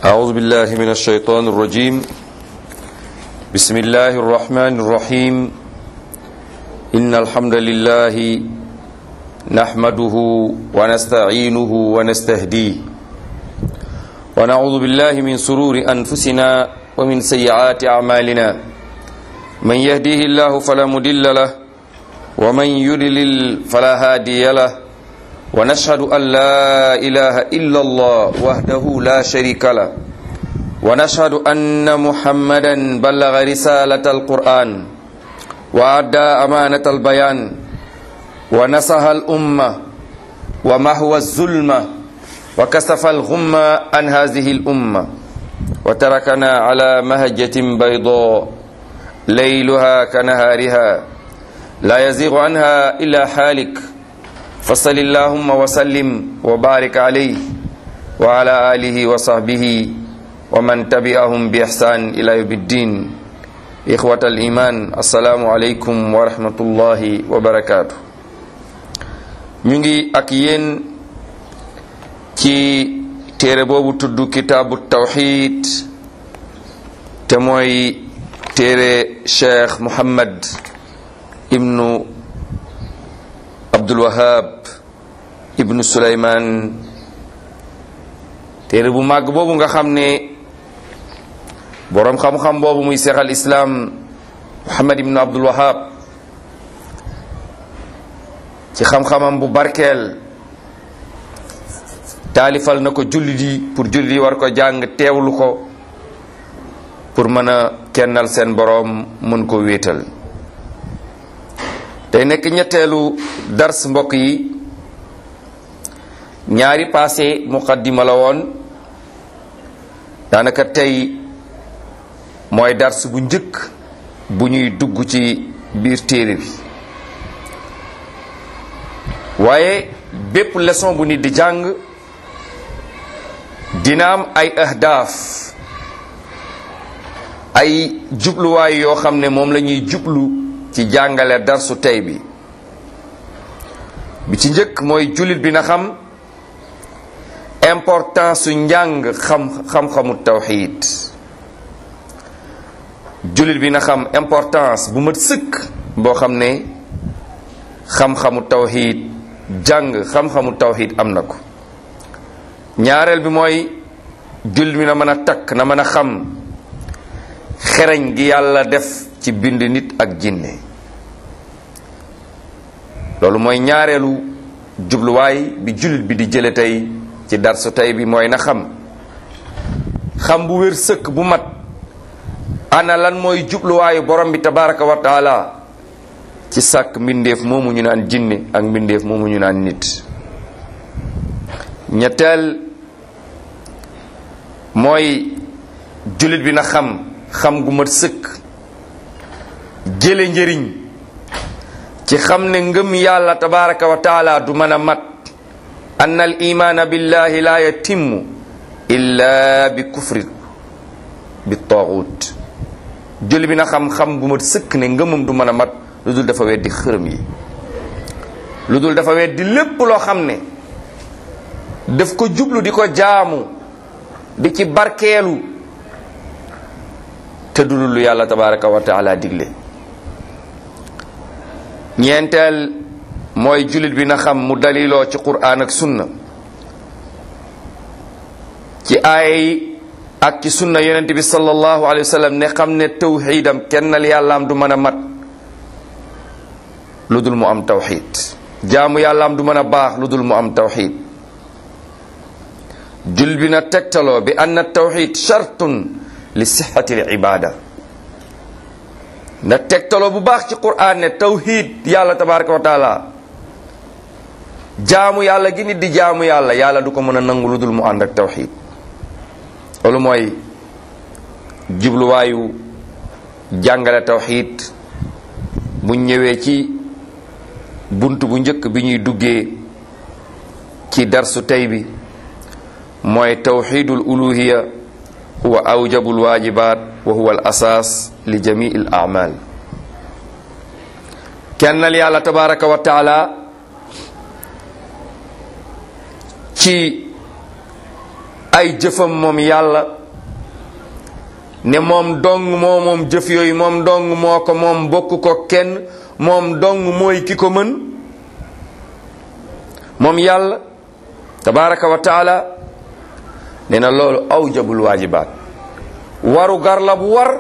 أعوذ بالله من الشيطان الرجيم بسم الله الرحمن الرحيم إن الحمد لله نحمده ونستعينه ونستهديه ونعوذ بالله من سرور أنفسنا ومن سيئات أعمالنا من يهديه الله فلا مضل له ومن يضلل فلا هادي له ونشهد أن لا إله إلا الله وحده لا شريك له ونشهد أن محمدا بلغ رسالة القرآن وأدى أمانة البيان ونصح الأمة ومحو الظلمة وكسف الغمة عن هذه الأمة وتركنا على مهجة بيضاء ليلها كنهارها لا يزيغ عنها إلا حالك فصل اللهم وسلم وبارك عليه وعلى آله وصحبه ومن تبعهم بإحسان إلى يوم الدين إخوة الإيمان السلام عليكم ورحمة الله وبركاته ñu ngi ak yéen ci téere boobu tudd kitaabu tawxid te mooy téere cheikh muhammad ibnu abdul wahab ibnu suleyman téere bu màgg boobu nga xam ne boroom xam-xam boobu muy seex al islaam muhammad ibnu abdul wahab ci xam-xamam bu barkeel taalifal na ko jullit yi pour jullit yi war ko jàng teewlu ko pour mën a kennal seen boroom mën ko wéetal tey nekk ñetteelu dars mbokk yi ñaari passé muqaddima la woon daanaka tey mooy dars bu njëkk bu ñuy dugg ci biir téere bi waaye bépp leçon bu nit di jàng dina am ay ahdaaf ay jubluwaay yoo xam ne moom la ñuy jublu ci jàngale darsu tey bi bi ci njëkk mooy jullit bi na xam importance su njàng xam xam-xamu tawxiid jullit bi na xam importance bu mat sëkk boo xam ne xam-xamu tawxiid jàng xam-xamu tawxiid am na ko ñaareel bi mooy jullit bi na mën a takk na mën a xam xereñ gi yàlla def ci bind nit ak jinne loolu mooy ñaareelu jubluwaay bi jullit bi di jële tey ci darsu tey bi mooy na xam xam bu wér sëkk bu mat ana lan mooy jubluwaayu borom bi tabaraka wa taala ci sàkk mbindeef moomu ñu naan jinne ak mbindeef moomu ñu naan nit ñetteel mooy jullit bi na xam xam gu mat sëkk jële njëriñ ci xam ne ngëm yàlla tabaraka wa taala du mën a mat ann al imaana billahi la yatimmu illa bi kufri bi taaxut jullit bi na xam xam gu mat sëkk ne ngëmam du mën a mat lu dul dafa weddi xërëm yi lu dul dafa weddi lépp loo xam ne daf ko jublu di ko jaamu di ci barkeelu te du lu yàlla tabaraka wa taala digle ñeenteel mooy jullit bi na xam mu daliloo ci quraan ak sunna ci aaya yi ak ci sunna yonent bi sallallahu alayhi wa sallam ne xam ne tawxiidam kennal yàllaam du mën a mat lu dul mu am tawxiid jaamu yàllaam du mën a baax lu dul mu am tawxiid jullit bi na tegtaloo bi anna tawxiid shartun li sixati l ibada na tegtaloo bu baax ci quraan ne tawxiid yàlla tabaraka wa taala jaamu yàlla gi nit di jaamu yàlla yàlla du ko mën a nangu lu dul mu ànd ak tawxiid loolu mooy jubluwaayu jàngale tawxiid bu ñëwee ci bunt bu njëkk bi ñuy duggee ci darsu tey bi mooy tawxiidul uluhiya huwa awjabul waajibaat wa huwa al asaas li jamii al amal kennal yàlla tabaraka wa taala ci ay jëfam moom yàlla ne moom dong moo moom jëf yooyu moom dong moo ko moom bokk ko kenn moom dong mooy ki ko mën moom yàlla tabaraka wa taala nee na loolu awjabul waajibaat waru gar la bu war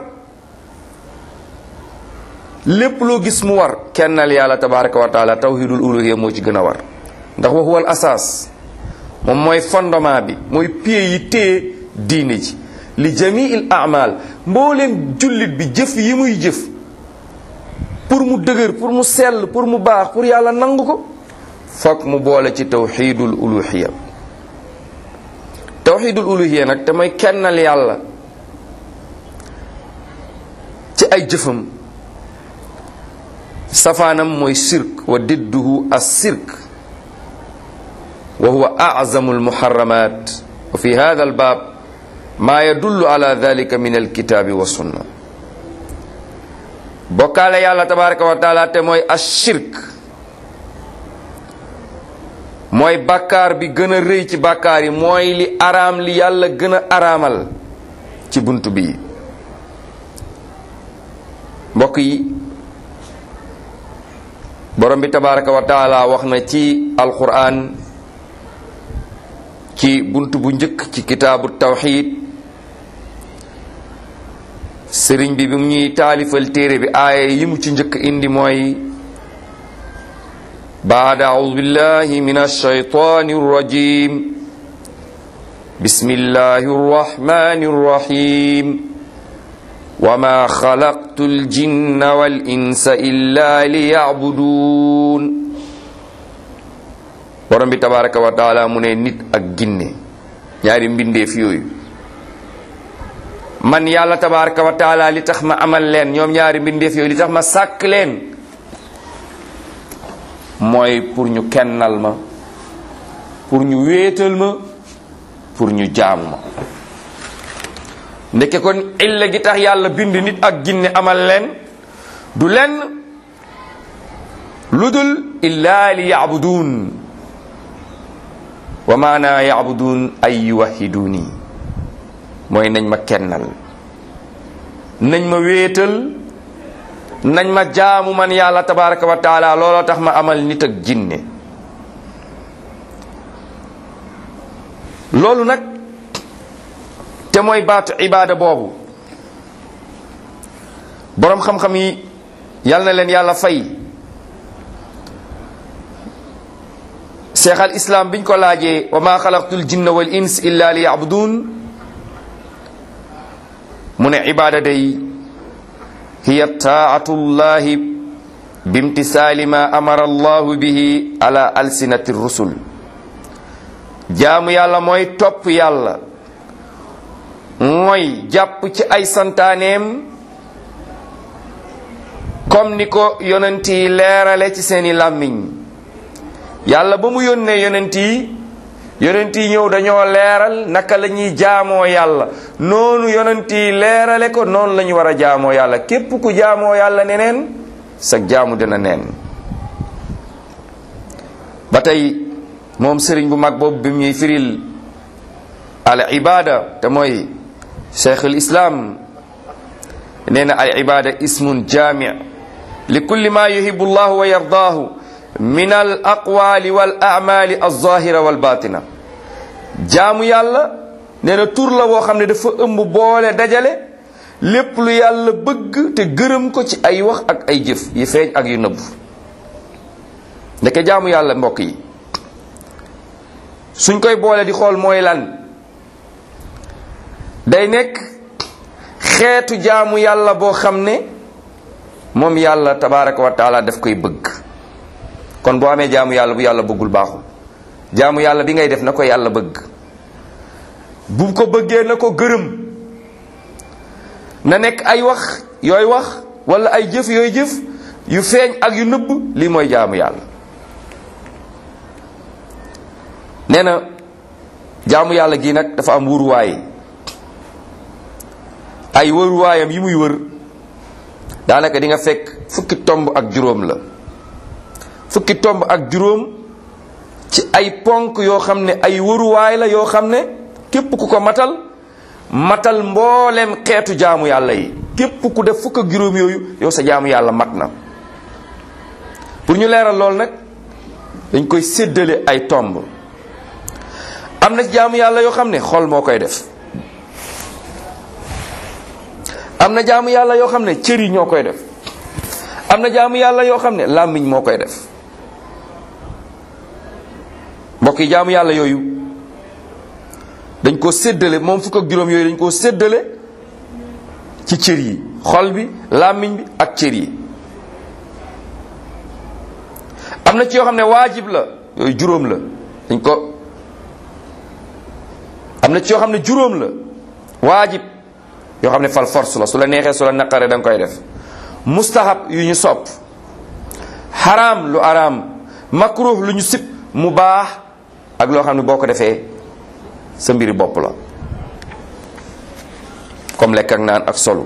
lépp loo gis mu war kennal yàlla tabaraka wa taala tawhidul uluhiyya moo ci gën a war ndax wa huwa al asaas moom mooy fondement bi mooy pied yi téye diine ji li jamiil amal mbooleem jullit bi jëf yi muy jëf pour mu dëgër pour mu sell pour mu baax pour yàlla nangu ko fokk mu boole ci tawxidul uluhiya tawxidul uluhiya nag te mooy kennal yàlla ci ay jëfam safaanam mooy sirk wa didduhu as sirk wa huwa azamu almuharramat wa fi hada albaab maa yadullu ala dalika min alkitaabi wa sunna bokkaale yàlla tabaraka wa taala te mooy ashirk mooy bàkkaar bi gën a rëy ci bàkkaar yi mooy li araam li yàlla gën a araamal ci bunt bi mbokk yi borom bi tabaraka wa taala wax na ci alquran ci bunt bu njëkk ci kitaabu tawxid sëriñ bi bi mu ñuy taalifal téere bi aaya yi mu ci njëkk indi mooy baada audu billahi min alshaytani arrajim bismillahi arrahmani arrahim wama xalaqtu aljinna wal insa illa liyacbuduun borom bi tabaraka wa taala mu ne nit ak ginne ñaari mbindeef yooyu man yàlla tabaraka wa taala li tax ma amal leen ñoom ñaari mbindeef yooyu li tax ma sàkk leen mooy pour ñu kennal ma pour ñu wéetal ma pour ñu jaamu ma ndeke kon illa gi tax yàlla bind nit ak ginne amal leen du lenn lu dul illaa li yacbuduun wa maana yacbuduun ay yuwahiduuni mooy nañ ma kennal nañ ma wéetal nañ ma jaamu man yàlla tabaraka wa taala looloo tax ma amal nit ak jinne loolu nag te mooy baatu ibaada boobu boroom xam-xam yi yal na leen yàlla fay cheikh al islam biñ ko laajee wa ma xalaqtul jinna wal ins illa li yabudun mu ne ibaada day hiya taatu llahi bimtisaali ma amara allahu bihi ala alsinati rusul jaamu yàlla mooy topp yàlla mooy jàpp ci ay santaaneem comme ni ko yonent yi leerale ci seeni làmmiñ yàlla ba mu yónnee yonent yi yonent yi ñëw dañoo leeral naka la ñuy jaamoo yàlla noonu yonent yi leerale ko noonu la ñu war a jaamoo yàlla képp ku jaamoo yàlla neneen sa jaamu dina neen ba tey moom sëriñ bu mag boobu bi mu ñuy firil al ibada te mooy cheikhul islam nee na al ibada ismun jami li kulli ma yuhibu llahu wa yardaahu min al aqwali wal amali alzahira wal batina jaamu yàlla nee na tur la woo xam ne dafa ëmb boole dajale lépp lu yàlla bëgg te gërëm ko ci ay wax ak ay jëf yi feeñ ak yu nëbb ndeke jaamu yàlla mbokk yi suñ koy boole di xool mooy lan day nekk xeetu jaamu yàlla boo xam ne moom yàlla tabaraka wa taala daf koy bëgg kon boo amee jaamu yàlla bu yàlla bëggul baaxul jaamu yàlla bi ngay def na ko yàlla bëgg bu ko bëggee na ko gërëm na nekk ay wax yooy wax wala ay jëf yooy jëf yu feeñ ak yu nëbb lii mooy jaamu yàlla nee na jaamu yàlla gi nag dafa am wuruwaay ay wëruwaayam yi muy wër daanaka di nga fekk fukki tomb ak juróom la fukki tomb ak juróom ci ay ponk yoo xam ne ay wëruwaay la yoo xam ne képp ku ko matal matal mboolem xeetu jaamu yàlla yi képp ku def fukk ak juróom yooyu yow sa jaamu yàlla mat na pour ñu leeral lool nag dañ koy séddale ay tomb am na jaamu yàlla yoo xam ne xol moo koy def am na jaamu yàlla yoo xam ne cër yi ñoo koy def am na jaamu yàlla yoo xam ne làmmiñ moo koy def mbokk yi jaamu yàlla yooyu dañ ko séddale moom fukk ak juróom yooyu dañ koo séddale ci cër yi xol bi làmmiñ bi ak cër yi am na ci yoo xam ne waajib la yooyu juróom la dañ ko am na ci yoo xam ne juróom la waajib yoo xam ne fal force la su la neexee su la naqaree da nga koy def mustahab yu ñu sopp xaraam lu araam makruh lu ñu sib mu baax ak loo xam ne boo ko defee sa mbiri bopp la comme lekk ak naan ak solu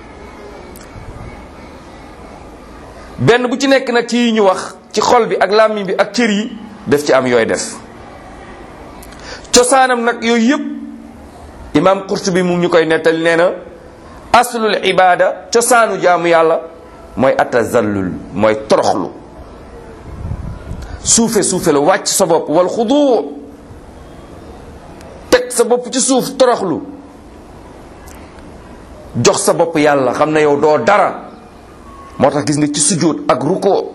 benn bu ci nekk nag ci yi ñu wax ci xol bi ak làmmiñ bi ak cër yi def ci am yooy def cosaanam nag yooyu yëpp imam Qurtubi mu ñu koy nettali nee na aslul ibada cosaanu jaamu yàlla mooy atazallul mooy toroxlu suufe suufe la wàcc sa bopp wal xudu teg sa bopp ci suuf toroxlu jox sa bopp yàlla xam ne yow doo dara moo tax gis nga ci sujjóot ak ruko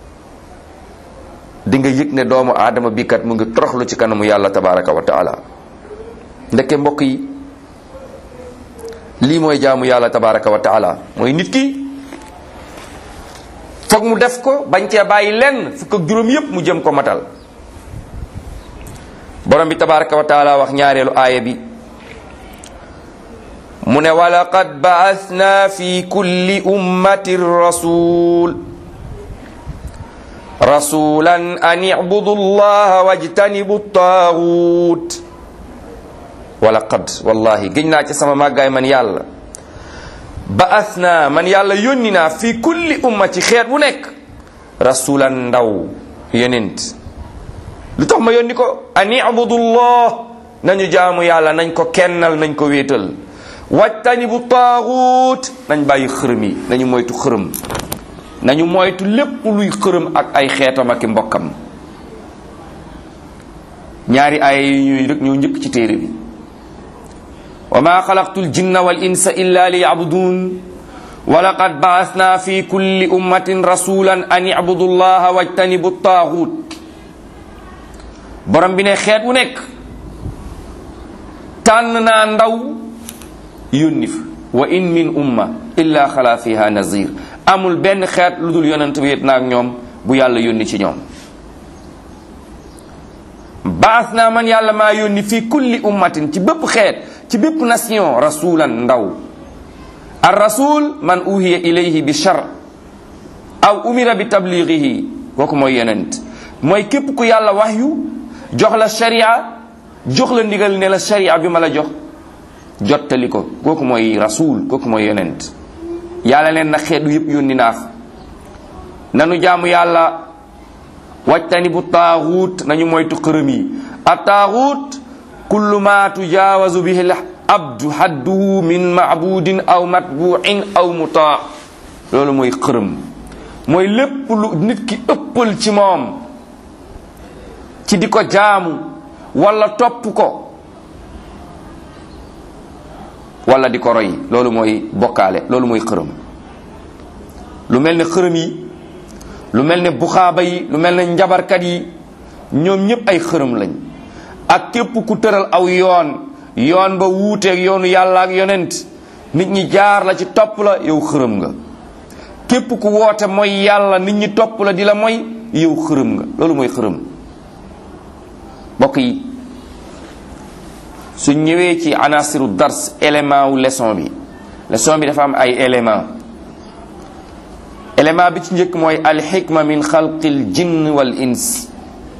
di nga yëg ne doomu aadama bi kat mu ngi toroxlu ci kanamu yàlla tabaraka wa taala ndeke mbokk yi lii mooy jaamu yàlla tabaraka wa taala mooy nit ki foog mu def ko bañ cee bàyyi lenn fukk ak juróom yépp mu jëm ko matal borom bi tabaraka wa taala wax ñaareelu aaya bi mu ne walaqad ba'athna fi kulli ummatin rasul rasulan an i'budu allaha wajtanibu taagut walaqad wallahi gëñ naa ci sama màggaay man yàlla ba'athna man yàlla yónni naa fi kulli umma ci xeet bu nekk rasulan ndaw yonent lu tax ma yónni ko an i'budu allah nañu jaamu yàlla nañ ko kennal nañ ko wéetal wajtani bu taaxuut nañ bàyyi xërëm yi nañu moytu xërëm nañu moytu lépp luy xërëm ak ay xeetam ak i mbokkam ñaari aaya yi ñuy rek ñoo njëkk ci téere bi wa ma xalaqtu ljinna wal insa illa li yabudun wa laqad baasna fi kulli ummatin rasulan an ibudu llaha wajtanibu taaxuut borom bi ne xeet wu nekk tànn naa ndaw yónni fa wa in min umma illa xala fiha nazir amul benn xeet lu dul yonent bi yet naag ñoom bu yàlla yónni ci ñoom baas naa man yàlla maa yónni fii kulli ummatin ci bépp xeet ci bépp nation rasulan ndaw ar rasul man uhiya ilayhi bi shar aw umira bi tabligihi kooku mooy yonent mooy képp ku yàlla waxyu jox la sharia jox la ndigal ne la sharia bi ma la jox jottali ko kooku mooy rasul kooku mooy yonent yàlla leen na xeetu yëpp yónni naa fa nanu jaamu yàlla wajtani bu taaxuut nañu moytu xërëm yi a taaxuut kullu ma tujaawazu bihi l abdu hadduhu min maabudin aw matbuin aw mutaa loolu mooy xërëm mooy lépp lu nit ki ëppal ci moom ci di ko jaamu wala topp ko wala di ko roy loolu mooy bokkaale loolu mooy xërëm lu mel ne xërëm yi lu mel ne buxaaba yi lu mel ne njabarkat yi ñoom ñëpp ay xërëm lañ ak képp ku tëral aw yoon yoon ba wuuteeg yoonu yàlla ak yonent nit ñi jaar la ci topp la yow xërëm nga képp ku woote mooy yàlla nit ñi topp la di la mooy yow xërëm nga loolu mooy xërëm mbokk yi su ñëwee ci anasiru dars élément wu leçon bi leçon bi dafa am ay élément élément bi ci njëkk mooy alxikma min xalqil jinn wal ins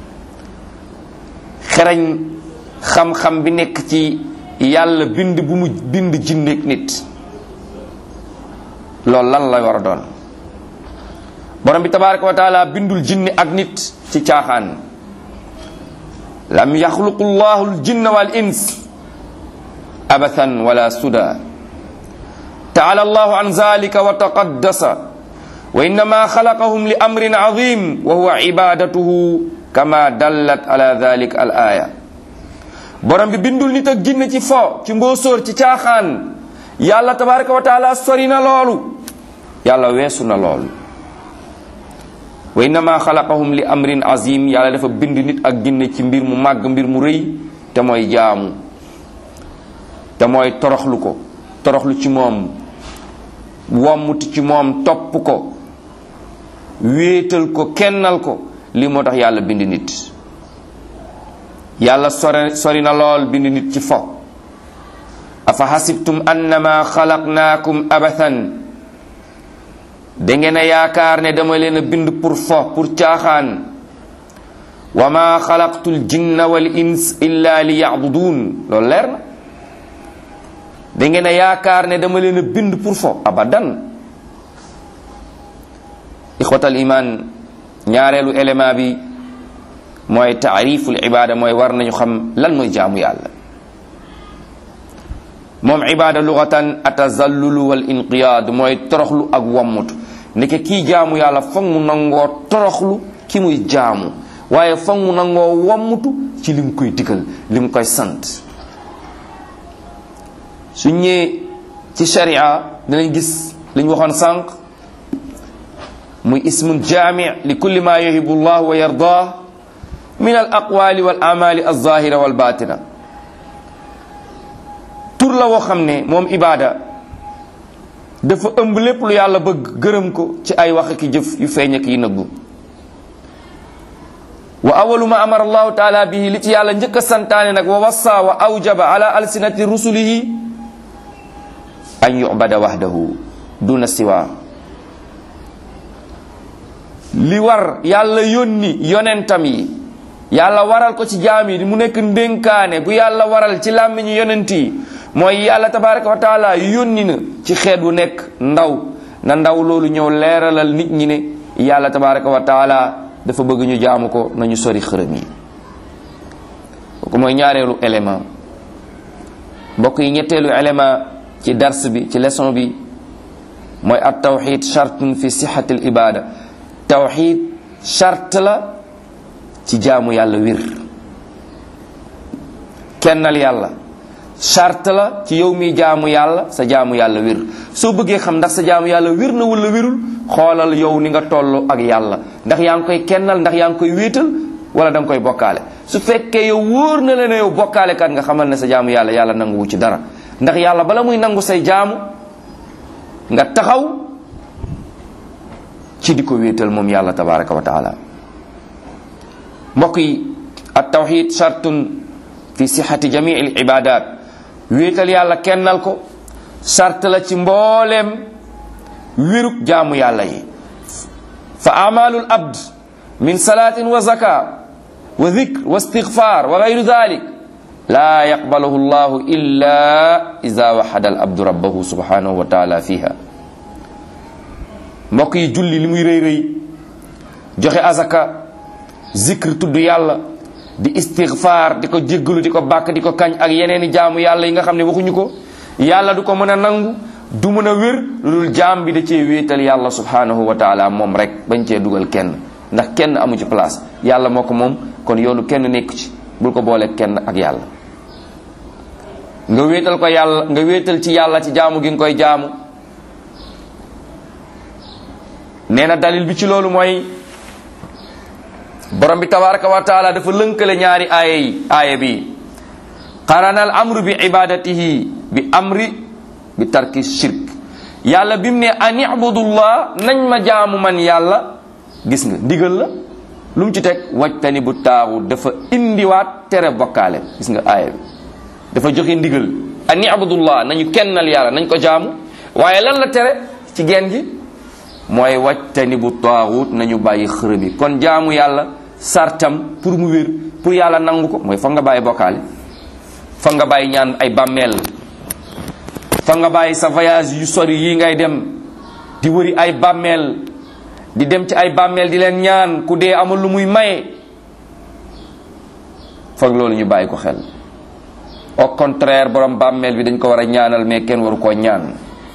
xerañ xam-xam bi nekk ci yàlla bind bu mu bind jinneeg nit loolu lan la war a doon borom bi tabaraka wa taala bindul jinni ak nit ci caaxaan lam yaxluqu llahu l jinna wal ins abathan wala suda taala allahu an zalika wa taqaddasa wa innama xalaqahum li amrin azim wa huwa ibadatuhu kama dallat ala dalik al aya borom bi bindul nit ak jinne ci fo ci mbóosóor ci caaxaan yàlla tabaraka wa taala sori na loolu yàlla weesu na loolu wa innama xalaqahum li amrin azim yàlla dafa bind nit ak jinne ci mbir mu màgg mbir mu rëy te mooy jaamu te mooy toroxlu ko toroxlu ci moom wommuti ci moom topp ko wéetal ko kennal ko lii moo tax yàlla bind nit yàlla sori sori na lool bind nit ci fo afa xasibtum annama xalaqnaakum abathan da ngeen a yaakaar ne dama leen a bind pour fo pour caaxaan wa ma xalaqtu l jinna wal ins illa li yacbudun loolu leer na da ngeen a yaakaar ne dama leen a bind pour fo abadan ixwatal iman ñaareelu élément bi mooy taariful ibada mooy war nañu xam lan mooy jaamu yàlla moom ibada lugatan atazallulu wal inqiyaad mooy toroxlu ak wammutu ndeke kii jaamu yàlla foog mu nangoo toroxlu ki muy jaamu waaye foog mu nangoo wammutu ci lim koy digal lim koy sant su ñëwee ci sharia dinañ gis li ñu waxoon sànq muy ismun jaami li kulli ma yuhibu llah wa yardah min al aqwali wal amali alzahira wal batina tur la woo xam ne moom ibaada dafa ëmb lépp lu yàlla bëgg gërëm ko ci ay wax ki jëf yu feeñ ak yi nëbbu wa awalu ma amara allahu taala bihi li ci yàlla njëkk a santaane nag wa wassa wa awjaba ala alsinati rusulihi an yubada wahdahu duna siwa li war yàlla yónni yonentam yi yàlla waral ko ci jaam yi mu nekk ndénkaane bu yàlla waral ci làmmiñu yonent yi mooy yàlla tabaraka wa taala yónni na ci xeet wu nekk ndaw na ndaw loolu ñëw leeralal nit ñi ne yàlla tabaraka wa taala dafa bëgg ñu jaamu ko nañu sori xërëm yi kooku mooy ñaareelu élément mbokk yi ñetteelu élément ci dars bi ci leçon bi mooy at tawxid chartun fi sixati l ibada tawxid charte la ci jaamu yàlla wir kennal yàlla charte la ci yow mi jaamu yàlla sa jaamu yàlla wir soo bëggee xam ndax sa jaamu yàlla wir na wala wirul xoolal yow ni nga toll ak yàlla ndax yaa ngi koy kennal ndax yaa ngi koy wéetal wala da nga koy bokkaale su fekkee yow wóor na la ne yow bokkaale kat nga xamal ne sa jaamu yàlla yàlla nanguwu ci dara ndax yàlla bala muy nangu say jaamu nga taxaw ci di ko wéetal moom yàlla tabaraka wa taala mbokk yi at tawxid chartun fi sixati jamii al ibadat wéetal yàlla kennal ko charte la ci mbooleem wérug jaamu yàlla yi fa amalul abd min salatin wa zaka wa dhikr wa istigfar wa gayru dhalik la yaqbaluhu llahu illa ida waxada al abdu rabbahu subhanahu wa taala fiha mbokk yi julli li muy rëy rëy joxe azaka zikr tudd yàlla di istigfaar di ko jéggalu di ko bàkk di ko kañ ak yeneeni jaamu yàlla yi nga xam ne waxuñu ko yàlla du ko mën a nangu du mën a wér lu dul jaam bi da cee wéetal yàlla subhanahu wa taala moom rek bañ cee dugal kenn ndax kenn amu ci place yàlla moo ko moom kon yoonu kenn nekku ci bul ko boole kenn ak yàlla nga wéetal ko yàlla nga wéetal ci yàlla ci jaamu gi nga koy jaamu nee na dalil bi ci loolu mooy borom bi tabaraka wa taala dafa lënkale ñaari aaya yi aaya bi qarana al amru bi ibadatihi bi amri bi tarki shirk yàlla bi mu ne an ibudullah nañ ma jaamu man yàlla gis nga ndigal la lu mu ci teg wajtani bu taaxu dafa indiwaat tere bokkaale gis nga aaya bi dafa joxe ndigal an ibudullah nañu kennal yàlla nañ ko jaamu waaye lan la tere ci geen gi mooy wajtani bu taaxut nañu bàyyi xërëm yi kon jaamu yàlla sartam pour mu wér pour yàlla nangu ko mooy foog nga bàyyi bokkaale foog nga bàyyi ñaan ay bàmmeel foog nga bàyyi sa voyage yu sori yi ngay dem di wëri ay bàmmeel di dem ci ay bàmmeel di leen ñaan ku dee amul lu muy maye foog loolu ñu bàyyi ko xel au contraire borom bàmmeel bi dañ ko war a ñaanal mais kenn waru koo ñaan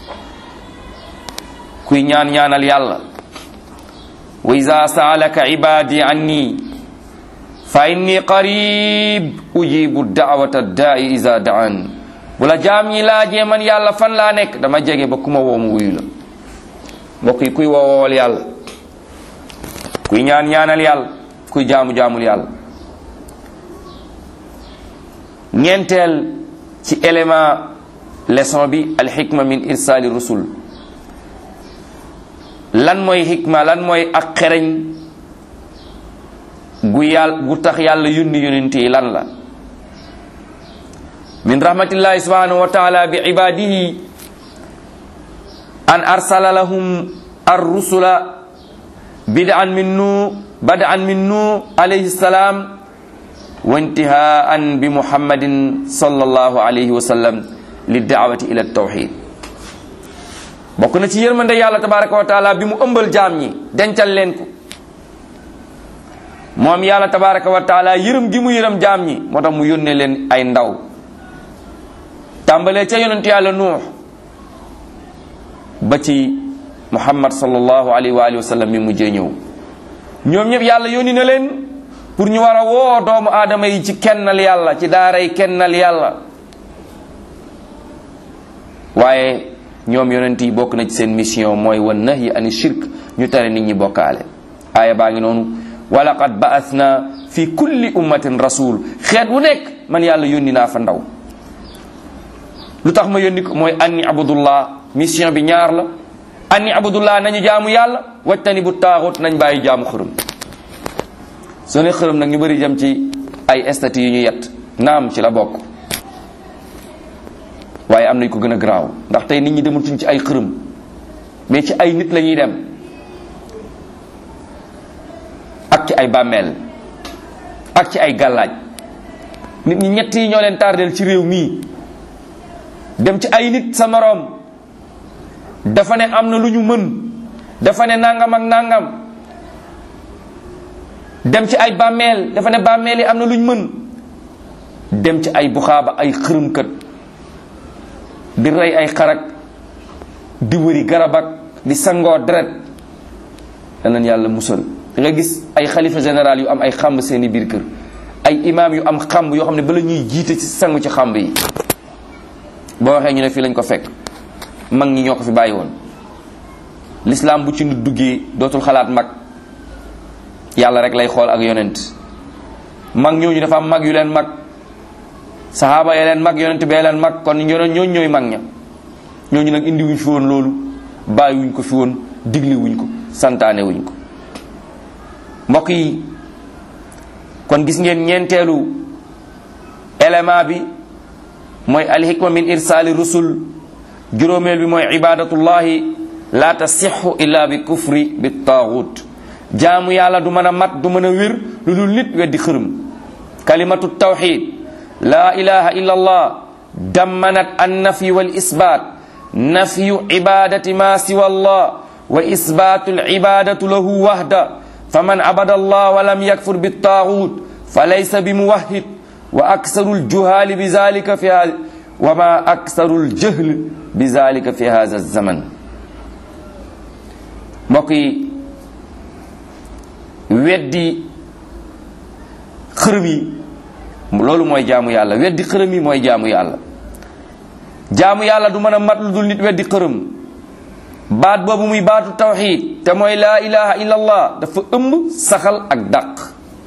kuy ñaan ñaanal yàlla wa iza saalaka ibadi anni fa inni qarib ujibu daawata daai iza daan bu la jaam ñi laajee man yàlla fan laa nekk dama jege ba ku ma woo mu wuyu la mbokk yi kuy woowool yàlla kuy ñaan ñaanal yàlla kuy jaamu jaamul yàlla ñeenteel ci élément leçon bi alxikma min irsali rusul lan mooy xikma lan mooy ak xereñ gu yàlla gu tax yàlla yónni yonent yi lan la min rahmatillahi subhanahu wa taala bi ibadihi an arsala lahum ar-rusula bid'an min nu bad'an min nu alayhi salam wa intihaan bi muhammadin sallallahu alayhi wa sallam li daawati ila tawxid bokk na ci yërmande yàlla tabaraka wa taala bi mu ëmbal jaam ñi dencal leen ko moom yàlla tabaraka wa taala yërëm gi mu yërëm jaam ñi moo tax mu yónnee leen ay ndaw tàmbalee ca yonent yàlla nuux ba ci muhammad sallallahu alayhi wa alihi wa sallam mi mujjee ñëw ñoom ñëpp yàlla yónni na leen pour ñu war a woo doomu aadama yi ci kennal yàlla ci daaray kennal yàlla waaye ñoom yonent yi bokk na ci seen mission mooy wan nahyi ani shirk ñu tere nit ñi bokkaale aaya baa ngi noonu wa laqad ba'athna fi kulli ummatin rasul xeet wu nekk man yàlla yónni naa fa ndaw lu tax ma yónni ko mooy anni abudullah mission bi ñaar la anni abudullah nañu jaamu yàlla wajtani bu taaxut nañ bàyyi jaamu xërëm soo ne xërëm nag ñu bëri jëm ci ay stati yu ñu yett naam ci la bokk waaye am nañ ko gën a garaaw ndax tey nit ñi dematuñ ci ay xërëm mais ci ay nit la ñuy dem ak ci ay bàmmeel ak ci ay gàllaaj nit ñi ñett yi ñoo leen tardeel ci réew mii dem ci ay nit sa moroom dafa ne am na lu ñu mën dafa ne nangam ak nangam dem ci ay bàmmeel dafa ne bàmmeel yi am na lu ñu mën dem ci ay buxaaba ay xërëmkat di rey ay xarak di wëri garab ak di sangoo deret danañ yàlla musal da nga gis ay xalifa général yu am ay xamb seeni biir kër ay imaam yu am xamb yoo xam ne bala ñuy jiite ci sangu ci xamb yi boo waxee ñu ne fii lañ ko fekk mag ñi ñoo ko fi bàyyi woon l'islam bu ci nit duggee dootul xalaat mag yàlla rek lay xool ak yonent mag ñooñu dafa am mag yu leen mag saxaaba ya leen mag yonent bee leen mag kon ñooñu ñooñu ñooy mag ña ñooñu nag indi wuñ fi woon loolu bàyyi wuñ ko fi woon digli wuñ ko santaane wuñ ko mbokk yi kon gis ngeen ñeenteelu élément bi mooy alhikma min irsaali rusul juróomeel bi mooy ibadatullahi la tasixu illa bi kufri bi taaxut jaamu yàlla du mën a mat du mën a wér lu dul nit weddi xërëm kalimatu tawxid la ilaha illa allah dammanat an nafi wal isbat nafyu ibadati ma siwa allah wa isbatu al ibadatu lahu wahda faman abada allah wa lam yakfur bi taaxut fa laysa bi muwahhid wa aksaru ljuhaali bi zalika fi wa ma aksaru ljahl bi zalika fi hada zaman mbokk yi weddi xërëm yi loolu mooy jaamu yàlla weddi xërëm yi mooy jaamu yàlla jaamu yàlla du mën a mat lu dul nit weddi xërëm baat boobu muy baatu tawxid te mooy laa ilaha illa allah dafa ëmb saxal ak dàq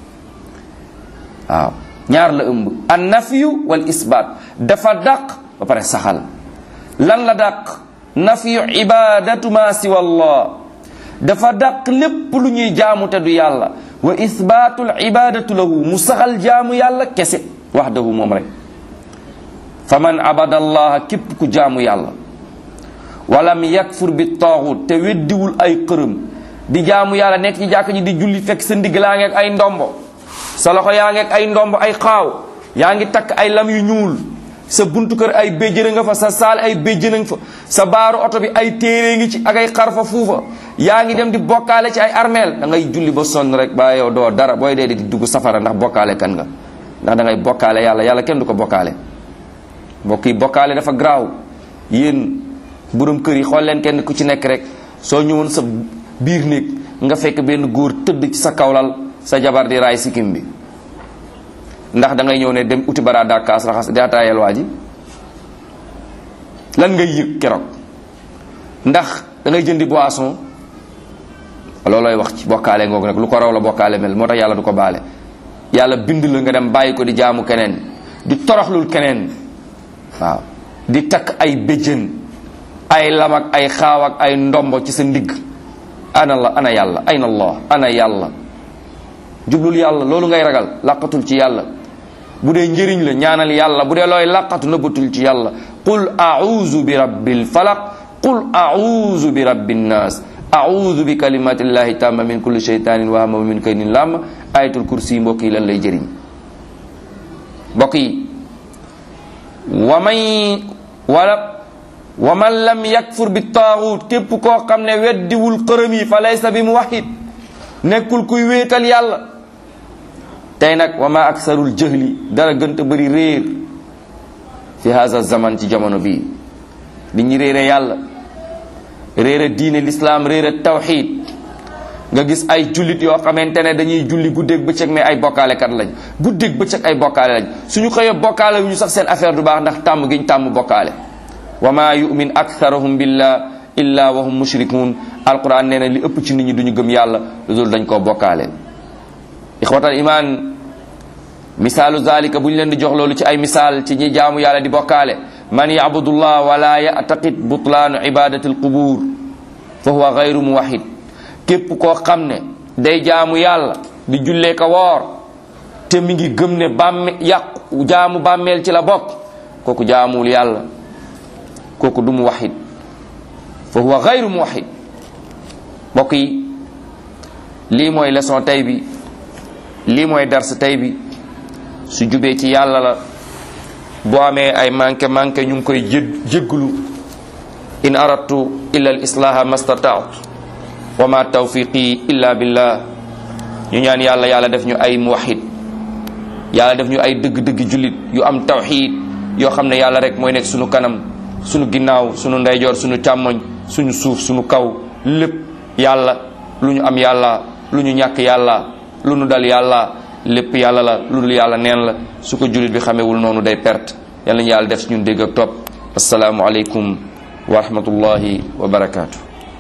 waaw ñaar la ëmb an nafiyu wal isbaat dafa dàq ba pare saxal lan la dàq nafiyu ibadatu ma siwa allah dafa dàq lépp lu ñuy jaamu te du yàlla wa isbaatul ibadatu lahu mu saxal jaamu yàlla kese waxdahu moom rek fa man abada allaha képp ku jaamu yàlla walam yakfur bi taaxut te weddiwul ay xërëm di jaamu yàlla nekk ci jàkk ji di julli fekk sa ndigg laa ngeeg ay ndombo sa loxo yaa ngeeg ay ndombo ay xaaw yaa ngi takk ay lam yu ñuul sa buntu kër ay béjjën nga fa sa saal ay béjjën nga fa sa baaru oto bi ay téere ngi ci ak ay xarfa fuufa yaa ngi dem di bokkaale ci ay armeel da ngay julli ba sonn rek ba yow doo dara booy dee di dugg safara ndax bokkaale kan nga ndax da ngay bokkaale yàlla yàlla kenn du ko bokkaale mbokk yi bokkaale dafa garaaw yéen borom kër yi xool leen kenn ku ci nekk rek soo ñëwoon sa biir néeg nga fekk benn góor tëdd ci sa kawlal sa jabar di raay sikkim bi ndax da ngay ñëw ne dem uti bara dakaas raxas di ataayal waa ji lan ngay yëg keroog ndax da ngay jëndi boisson loolooy wax ci bokkaale ngoog nag lu ko raw la bokkaale mel moo tax yàlla du ko baale yàlla bind la nga dem bàyyi ko di jaamu keneen di toroxlul keneen waaw di takk ay béjjën ay lam ak ay xaaw ak ay ndombo ci sa ndigg ana la ana yàlla ayna allah ana yàlla jublul yàlla loolu ngay ragal làqatul ci yàlla bu dee njëriñ la ñaanal yàlla bu dee looy làqatu nëbbatul ci yàlla qul a'udhu bi rabbil falaq qul a'udhu bi rabbin nas a'udhu bi kalimatillahi tamma min kulli shaytanin wa hamma min kaydin lam ayatul kursi mbokk yi lan lay jëriñ mbokk yi wa man wala wa man lam yakfur bi taaxut képp koo xam ne weddiwul xërëm yi fa laysa bi muwahhid nekkul kuy wéetal yàlla tey nag wa ma aksarul jëhli dara gënta bëri réer fi haza zaman ci jamono bii li ñu réere yàlla réere diine l'islam réere tawxid nga gis ay jullit yoo xamante ne dañuy julli guddeeg bëccëg mais ay bokkaalekat lañ guddeeg bëccëg ay bokkaale lañ suñu xëyee bokkaale wu ñu sax seen affaire du baax ndax tàmm giñ tàmm bokkaale wa ma yumin aktharuhum billah illa wa hum mushrikun alquran nee na li ëpp ci nit ñi duñu gëm yàlla lu dul dañ koo bokkaale ixwatal iman misaalu zalika bu ñu leen di jox loolu ci ay misaal ci ñi jaamu yàlla di bokkaale man yabudullah wala yataqid butlaanu ibadati alqubur fa huwa gayru muwahid képp koo xam ne day jaamu yàlla di jullee ka woor te mi ngi gëm ne bàmme yàqu jaamu bàmmeel ci la bokk kooku jaamuwul yàlla kooku du muwahid fa huwa gayru muwahid mbokk yi lii mooy leçon tey bi lii mooy dars tey bi su jubee ci yàlla la boo amee ay manqué manqué ñu ngi koy jé jégglu in aradtu illa al islaha mastataatu wa ma tawfiqi illa billah ñu ñaan yàlla yàlla def ñu ay muwahid yàlla def ñu ay dëgg-dëgg jullit yu am tawxid yoo xam ne yàlla rek mooy nekk sunu kanam sunu ginnaaw sunu ndeyjoor sunu càmmoñ suñu suuf sunu kaw lépp yàlla lu ñu am yàlla lu ñu ñàkk yàlla lu ñu dal yàlla lépp yàlla la lu dul yàlla neen la su ko jullit bi xamewul noonu day perte yàlla ñu yàlla def ñun dégg ak topp asalaamu aleykum wa rahmatullahi wa barakaatu